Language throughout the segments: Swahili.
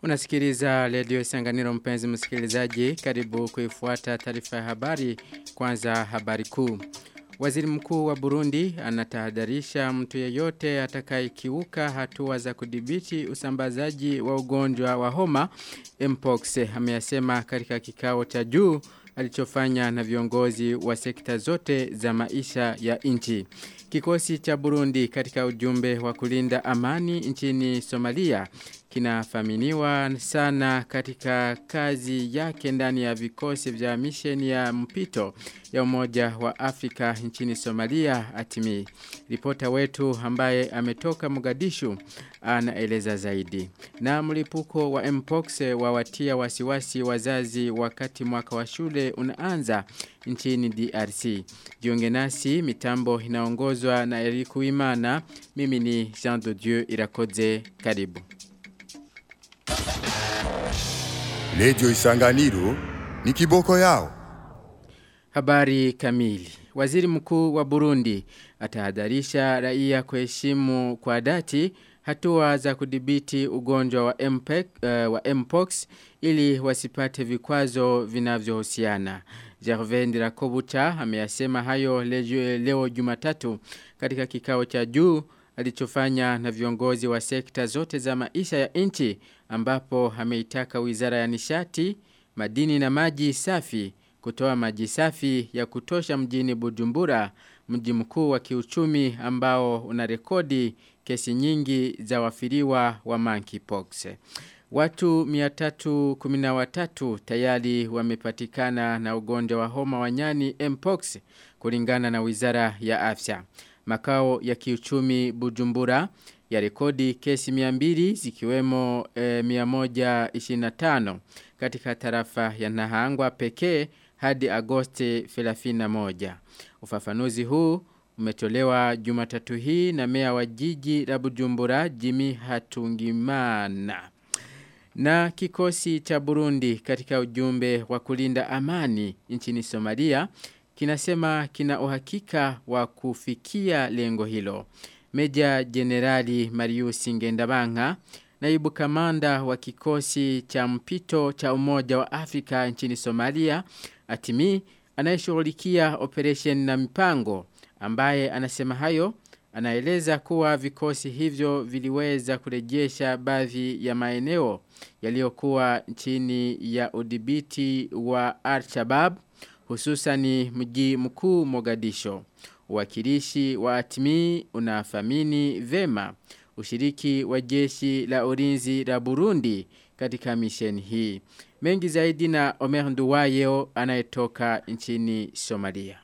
Unasikiliza redio Sanganiro mpenzi msikilizaji karibu kuifuata taarifa ya habari kwanza habari kuu. Waziri mkuu wa Burundi anatahadharisha mtu yeyote atakayekiuka hatua za kudhibiti usambazaji wa ugonjwa wa homa Mpox ameyasema katika kikao cha juu alichofanya na viongozi wa sekta zote za maisha ya nchi. Kikosi cha Burundi katika ujumbe wa kulinda amani nchini Somalia kinafaminiwa sana katika kazi yake ndani ya vikosi vya misheni ya mpito ya umoja wa Afrika nchini Somalia atimi. Ripota wetu ambaye ametoka Mogadishu anaeleza zaidi. Na mlipuko wa Mpox wawatia wasiwasi wazazi wakati mwaka wa shule unaanza nchini DRC. Jiunge nasi mitambo inaongozwa na Eriku Imana. Mimi ni Jean de Dieu Irakoze. Karibu. Lejo Isanganiro ni kiboko yao. Habari kamili. Waziri mkuu wa Burundi atahadharisha raia kuheshimu kwa dhati hatua za kudhibiti ugonjwa wa, MPEC, uh, wa Mpox ili wasipate vikwazo vinavyohusiana. Gervais Ndirakobucha ameyasema hayo leo, leo Jumatatu katika kikao cha juu alichofanya na viongozi wa sekta zote za maisha ya nchi ambapo ameitaka Wizara ya Nishati, Madini na Maji Safi kutoa maji safi ya kutosha mjini Bujumbura, mji mkuu wa kiuchumi ambao una rekodi kesi nyingi za wafiriwa wa monkeypox. Watu 313 tayari wamepatikana na ugonjwa wa homa wanyani Mpox kulingana na Wizara ya Afya. Makao ya kiuchumi Bujumbura ya rekodi kesi 200 zikiwemo e, 125 katika tarafa ya Nahangwa pekee hadi Agosti 31. Ufafanuzi huu umetolewa Jumatatu hii na meya wa jiji la Bujumbura Jimmy Hatungimana. Na kikosi cha Burundi katika ujumbe wa kulinda amani nchini Somalia kinasema kina uhakika wa kufikia lengo hilo. Meja Generali Marius Ngendabanga, naibu kamanda wa kikosi cha mpito cha Umoja wa Afrika nchini Somalia, atimi anayeshughulikia operation na mipango ambaye anasema hayo anaeleza kuwa vikosi hivyo viliweza kurejesha baadhi ya maeneo yaliyokuwa chini ya udhibiti wa Al-Shabaab hususani mji mkuu Mogadisho. Uwakilishi wa atmi unafamini vema ushiriki wa jeshi la ulinzi la Burundi katika misheni hii. Mengi zaidi na Omer Nduwayo anayetoka nchini Somalia.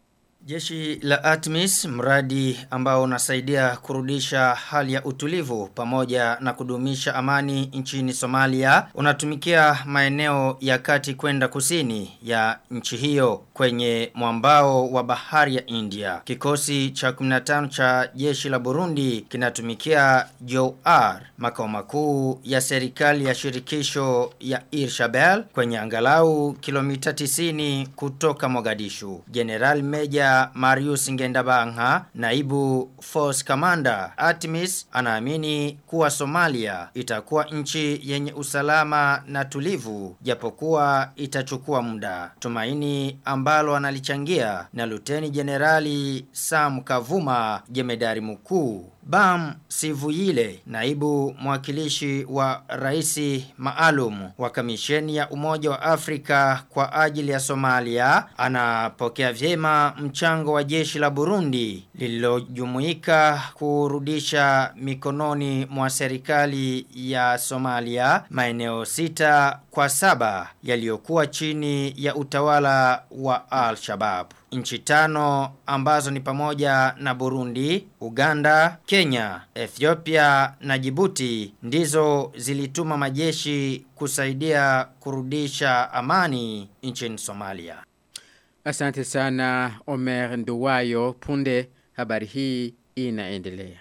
Jeshi la Atmis mradi ambao unasaidia kurudisha hali ya utulivu pamoja na kudumisha amani nchini Somalia unatumikia maeneo ya kati kwenda kusini ya nchi hiyo kwenye mwambao wa bahari ya India. Kikosi cha 15 cha jeshi la Burundi kinatumikia Jowar makao makuu ya serikali ya shirikisho ya Irshabel kwenye angalau kilomita 90 kutoka Mogadishu. General Major Marius Ngendabanga, naibu force commander Artemis anaamini kuwa Somalia itakuwa nchi yenye usalama na tulivu japokuwa itachukua muda. Tumaini ambalo analichangia na Luteni Generali Sam Kavuma, jemedari mkuu Bam Sivuyile, naibu mwakilishi wa raisi maalum wa kamisheni ya Umoja wa Afrika kwa ajili ya Somalia, anapokea vyema mchango wa jeshi la Burundi lililojumuika kurudisha mikononi mwa serikali ya Somalia maeneo sita kwa saba yaliyokuwa chini ya utawala wa Al-Shabaab. Nchi tano ambazo ni pamoja na Burundi, Uganda, Kenya, Ethiopia na Djibouti ndizo zilituma majeshi kusaidia kurudisha amani nchini Somalia. Asante sana Omer Nduwayo punde habari hii inaendelea.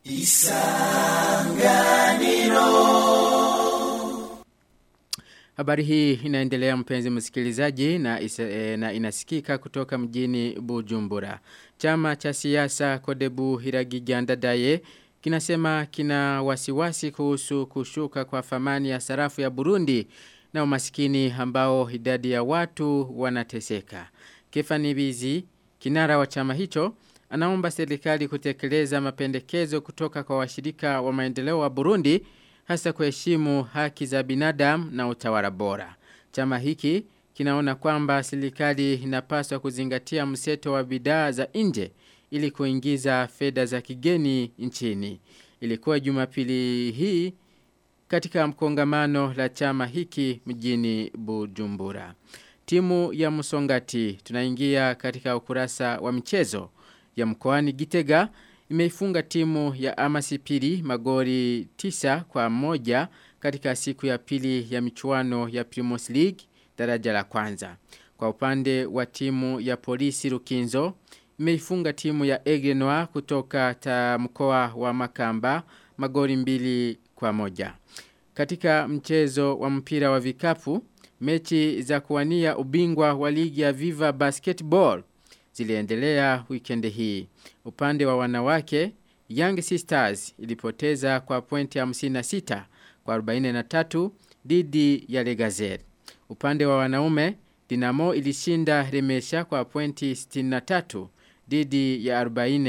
Habari hii inaendelea mpenzi msikilizaji na, isa, e, na inasikika kutoka mjini Bujumbura. Chama cha siasa Kodebu Hiragijandadaye kinasema kina wasiwasi kuhusu kushuka kwa thamani ya sarafu ya Burundi na umasikini ambao idadi ya watu wanateseka. Kefani Bizi, kinara wa chama hicho, anaomba serikali kutekeleza mapendekezo kutoka kwa washirika wa maendeleo wa Burundi hasa kuheshimu haki za binadamu na utawala bora. Chama hiki kinaona kwamba serikali inapaswa kuzingatia mseto wa bidhaa za nje ili kuingiza fedha za kigeni nchini. Ilikuwa Jumapili hii katika mkongamano la chama hiki mjini Bujumbura. Timu ya Musongati tunaingia katika ukurasa wa michezo ya mkoani Gitega imeifunga timu ya Amasipiri magori tisa kwa moja katika siku ya pili ya michuano ya Primus League daraja la kwanza. Kwa upande wa timu ya polisi Rukinzo imeifunga timu ya Egenwa kutoka ta mkoa wa Makamba magori mbili kwa moja. Katika mchezo wa mpira wa vikapu, mechi za kuwania ubingwa wa ligi ya Viva Basketball ziliendelea weekend hii. Upande wa wanawake, Young Sisters ilipoteza kwa pointi 56 kwa 43 dhidi ya Legazel. Upande wa wanaume, Dinamo ilishinda Remesha kwa pointi 63 dhidi ya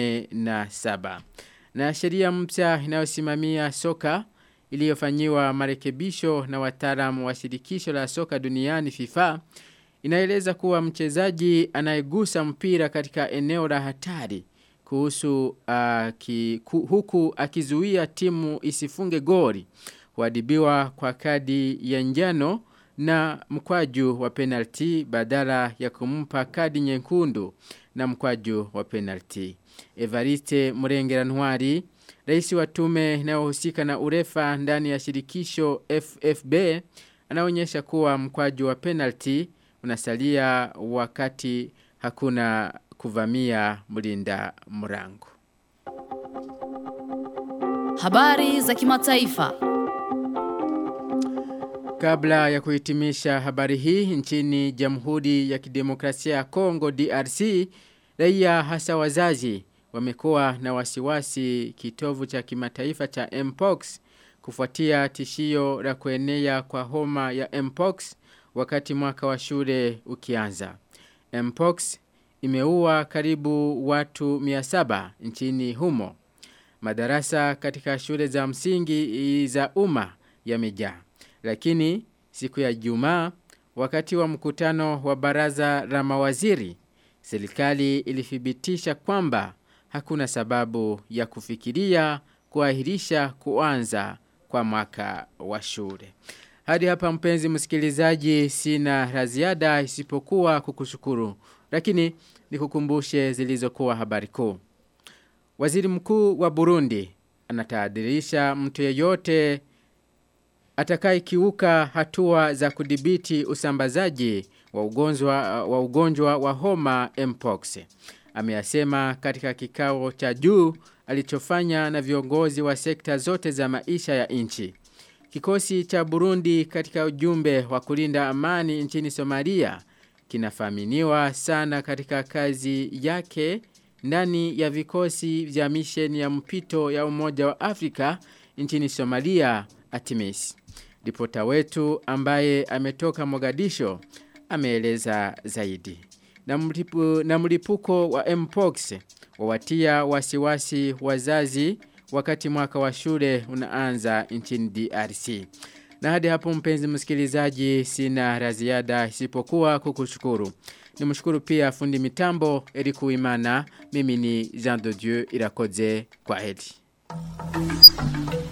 47. Na sheria mpya inayosimamia soka iliyofanyiwa marekebisho na wataalamu wa shirikisho la soka duniani FIFA inaeleza kuwa mchezaji anayegusa mpira katika eneo la hatari kuhusu uh, ki, ku, huku akizuia timu isifunge goli huadibiwa kwa kadi ya njano na mkwaju wa penalti badala ya kumpa kadi nyekundu na mkwaju wa penalti. Evariste Murengera Ntwari, rais wa tume inayohusika na urefa ndani ya shirikisho FFB, anaonyesha kuwa mkwaju wa penalti unasalia wakati hakuna kuvamia mlinda mrango. Habari za kimataifa. Kabla ya kuhitimisha habari hii nchini Jamhuri ya Kidemokrasia ya Kongo DRC, raia hasa wazazi wamekuwa na wasiwasi kitovu cha kimataifa cha Mpox kufuatia tishio la kuenea kwa homa ya Mpox wakati mwaka wa shule ukianza. Mpox imeua karibu watu 700 nchini humo. Madarasa katika shule za msingi za umma yamejaa. Lakini siku ya Jumaa wakati wa mkutano wa baraza la mawaziri serikali ilithibitisha kwamba hakuna sababu ya kufikiria kuahirisha kuanza kwa mwaka wa shule. Hadi hapa mpenzi msikilizaji sina la ziada isipokuwa kukushukuru. Lakini nikukumbushe zilizokuwa habari kuu. Waziri mkuu wa Burundi anatahadharisha mtu yeyote atakayekiuka hatua za kudhibiti usambazaji wa ugonjwa wa ugonjwa wa homa Mpox. Ameyasema katika kikao cha juu alichofanya na viongozi wa sekta zote za maisha ya nchi. Kikosi cha Burundi katika ujumbe wa kulinda amani nchini Somalia kinafaminiwa sana katika kazi yake ndani ya vikosi vya misheni ya mpito ya Umoja wa Afrika nchini Somalia Atimis. Ripota wetu ambaye ametoka Mogadisho ameeleza zaidi. Na, mlipu, na mlipuko wa Mpox wawatia wasiwasi wazazi wakati mwaka wa shule unaanza nchini DRC. Na hadi hapo mpenzi msikilizaji sina la ziada isipokuwa kukushukuru. Nimshukuru pia fundi mitambo Eriku Imana. Mimi ni Jean de Dieu Irakoze kwa heri.